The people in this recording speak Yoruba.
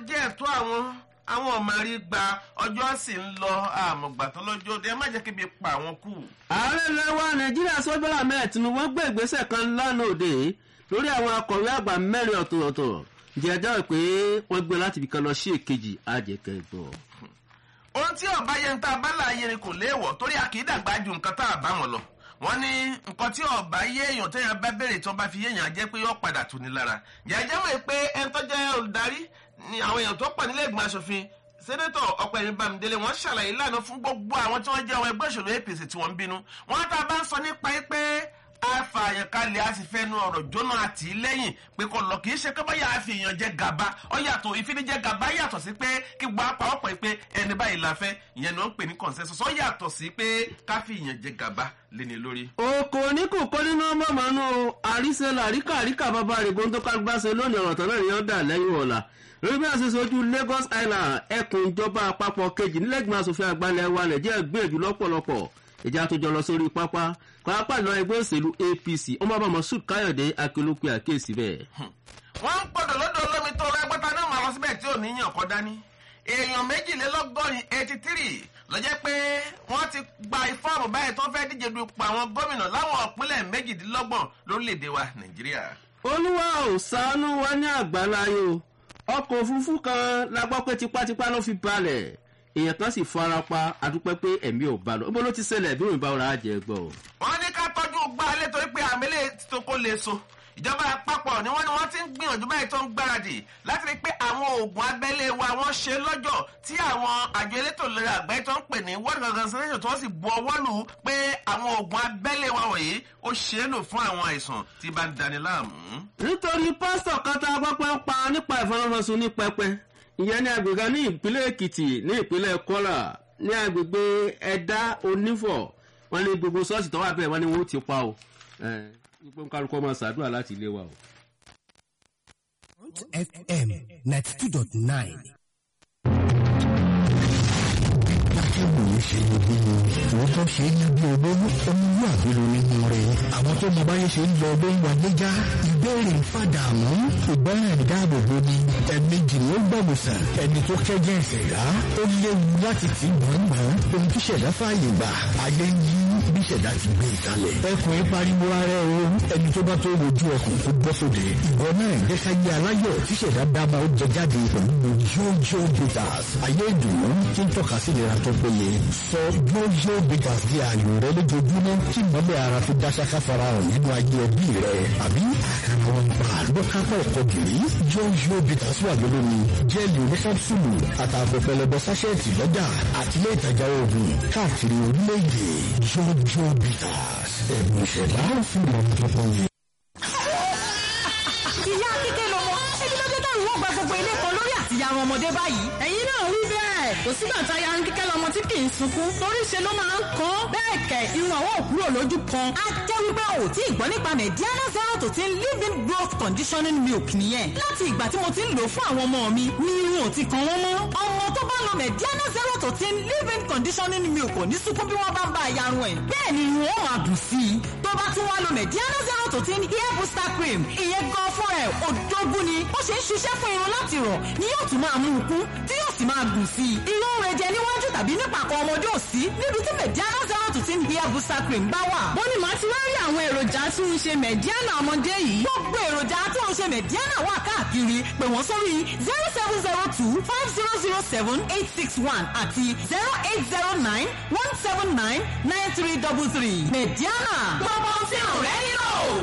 jẹ́ ẹ̀tọ́ àwọn àwọn ọmọ rí gba ọjọ́ sì ń lọ àmọ̀gbà tó lọ́jọ́ dé ẹ má jẹ́ kébi pa àwọn kù. ààrẹ lẹwa nàìjíríà sọ́jọ́lá mẹ́ẹ̀ tinubu wọ́n gbé ìgbésẹ̀ kan lánàá òde lórí àwọn akọ̀wé àgbà mẹ́rin ọ̀tọ̀ọ̀tọ̀ jẹ́jọ́ pé wọ́n gbé láti ibìkan lọ sí èkejì àjẹkẹ́ gbọ́. ohun tí ọba yẹn tá a bá láàyè ni kò léèwọ̀ torí a kì í dàgbà ju nǹkan tá a bá wọn lọ wọ́n ní nǹkan tí ọba yé èèyàn téèyàn bá béèrè tí wọ́n bá fi yéèyàn jẹ́ pé yóò padà tù ní lára jẹ́jẹ́ mọ̀ pé ẹni tó jẹ́ olùdarí ni àwọn èèyàn tó pọ̀ nílé ìgbìmọ̀ asòfin sẹ́nẹ́tọ̀ ọ̀pẹ̀yìn bámidélé wọ́n ṣàlàyé lánàá fún gbogbo àwọn tí wọ́n jẹ́ àwọn ẹgbẹ́ òṣèlú apc tí wọ́n ń bínú wọ́n tá a bá ń sọ nípa pé àfààyàn kalẹ̀ a sì fẹ́nu ọ̀rọ̀ jóná àti lẹ́yìn pé kò lọ kì í ṣe pé bóyá àfi èèyàn jẹ gàba ọ yàtọ̀ ìfinijẹ gàba yàtọ̀ sí pé kí gbọ́ apá ọ̀pọ̀ pé ẹni báyìí la fẹ́ ìyẹn ni wọ́n ń pè ní consensus ọ yàtọ̀ sí pé káfí èèyàn jẹ gàba léni lórí. oko ní kò kọ́ nínú mọ̀mọ́nú àríṣẹ́lá àríkà àríkà bàbá rẹ̀ gbọ́n tó kágbá ṣe lónìí ọ̀rọ̀ tán náà ni wọ́n dà lẹ́yìn ọ̀la lórí bí a ṣe sojú lagos island ẹkùn ìjọba àpapọ̀ kejì nílẹ̀gbọ̀n asòfin àgbàlẹ̀ wa nàìjíríà gbìyànjú lọ́pọ̀lọpọ̀ ìjà tó jọ lọ sórí pápá pápá ìlọ ẹgbẹ́ òṣèlú apc ọmọ bá moshood káyọ̀dé akérèkú àkéèsí bẹ́ẹ̀. wọ́n ń gbọ́dọ̀ lọ́dọ̀ olómi tó rẹ́gbẹ́ta náà máa lọ síbẹ̀ tí ò ní yàn kọ́ dání èèyàn méjìlélọ́gọ́rin eighty three lọ́jẹ́ pé wọ́n ti gba ìfọ́ọ̀mù báyìí tó fẹ́ díje du ipò àwọn gómìnà láwọn ìpínlẹ̀ méjìdínlọ́gbọ̀n lórílẹ̀‐èdè wa nàìjíríà. olúwa ò ṣàánú wa ní àgbáláyé o ọkọ̀ òfurufú kan la gbọ́ pé tipátipá ló fi balẹ̀ èèyàn kan sì fara pa adúpẹ́ pé ẹ̀mí ò bá lọ ó bó ló ti ṣẹlẹ̀ bí òun bá ọ̀rọ̀ àjẹ́ gbọ́. wọ́n ní ká tọ́jú gbá alẹ́ torí pé àmì lè tó kó lè so ìjọba àpapọ̀ ni wọ́n ní wọ́n ti ń gbìyànjú báyìí tó ń gbáradì láti rí pé àwọn oògùn abẹ́lé wa wọ́n ṣe lọ́jọ́ tí àwọn àjọ elétò ìlera àgbáyé tó ń pè ní world organization tó sì bu ọwọ́ lù ú pé àwọn oògùn abẹ́lé wa wọ̀nyí ó ṣe é lò fún àwọn àìsàn tí bá ń dani láàmú. nítorí pásítọ̀ kan tá a gbọ́ pé ń pa nípa ìfọwọ́sowọ́sọ ní pẹpẹ ìyẹn ní agbègbè ní ìpínlẹ̀ èkìtì ní ìpínlẹ̀ kọ́là ní agbègbè ẹ̀dá onífọ̀ wọn ní gbogbo ṣọ́ọ̀ṣì tó wà bẹ́ẹ̀ wọn ni wọ́n ti pa o pé kálukọ́ máa ṣàdúrà láti ilé wa o. fm ninety two dot nine. akẹ́wòye ṣe ní bí òótọ́ ṣe ní bí olówó ọmọlúwàbí ló nínú rẹ̀ àwọn tó mọ báyé ṣe ń lọ ló ń wáyé já ìbéèrè ń fàdà mọ́ ìgbọ́ràn ìdáàbòbò ni ẹ̀ẹ̀mejì ni ó gbọ̀mùsàn ẹni tó kẹ́jẹ́ ìṣẹ̀dá ó léwu láti tì gbọ̀ngbọ̀n ohun tí ṣẹ̀dá fààyè gbà ayé ń yí bí ṣẹ̀dá ti gbé ìkalẹ̀ ẹkùn ń pariwo ara ẹ o ẹni tó bá tó wojú ọkùn tó bọ́ sóde ìwọ náà jẹ́ká yé aláyọ̀ tí ṣẹ̀dá dábà ó jẹ jáde pẹ̀lú yóyó bitters ayé ìdùnnú tí ń tọ́ka sí ìlera tó péye sọ yóyó bitters di ààyò rẹ lójoojúmọ́ kí mọ́lẹ̀ ara fi dá ṣáká fara hàn nínú ayé ẹbí rẹ àbí àkàrà wọn pa lọ́kápọ̀ ọkọ̀ gìrì yóyó bitters wà lólómi jẹ́ẹ̀lì oníkápsùlù àtààbọ̀ pẹlẹbẹ sáṣẹ́ẹ̀tì lọ́jà àtìlẹ́ ìtajà oògùn káàkiri orílẹ̀-èdè yóyó bitters ẹ̀bùn ìṣẹ̀dá fún ìlànà tó fọyín. ìyá kíkẹ́ lọmọ ẹbí ló dé táwọn wọ́n gba gbogbo ilé kan lórí àtìyá àwọn ọmọdé báyìí. ẹ̀yin náà wí bẹ́ẹ̀ kò sígbà tá a ya ń kíkẹ́ lọmọ tí kì í sunkún torí ṣe ló máa ń kọ́ bẹ́ẹ̀ kẹ̀ irun àwọn òkúrò lójú kan. a jẹ́ wípé o tí ì gbọ́ nípa mediana zero to ten living growth conditioning milk nìyẹn láti ìgbà tí mo ti ń lò fún àwọn ọmọ mi ni irun ò ti kan wọ́n mọ́. ọmọ tó bá lo mediana zero to ten living conditioning milk ò ní sunkún bí wọ́n bá ń bá a yarun ẹ̀. bẹ́ẹ̀ ni irun ó máa dùn sí i tó bá tún wá lo mediana zero to ten hair booster cream ìyẹn gan fún ẹ̀ òdógún ni ó ṣe ń ṣiṣẹ́ fún irun láti rọ̀ ni yóò tún máa mú un kún tí yóò sì máa gùn sí i. irun rẹ̀ jẹ níwájú tàbí nípàkọ́ ọmọdé ò sí níbi tí mediana zero to ten hair booster cream bá wà. bó ni màá ti wá rí àwọn èròjà tí ń ṣe mediana ọmọdé yìí. gbogbo èròjà tó ń ṣe mediana wà káàkiri pè wọ́n sórí zero seven zero two five zero zero seven eight six one àti zero eight zero nine one seven nine nine three double three mediana. gbogbo ohun tí ò rẹ́ nílò.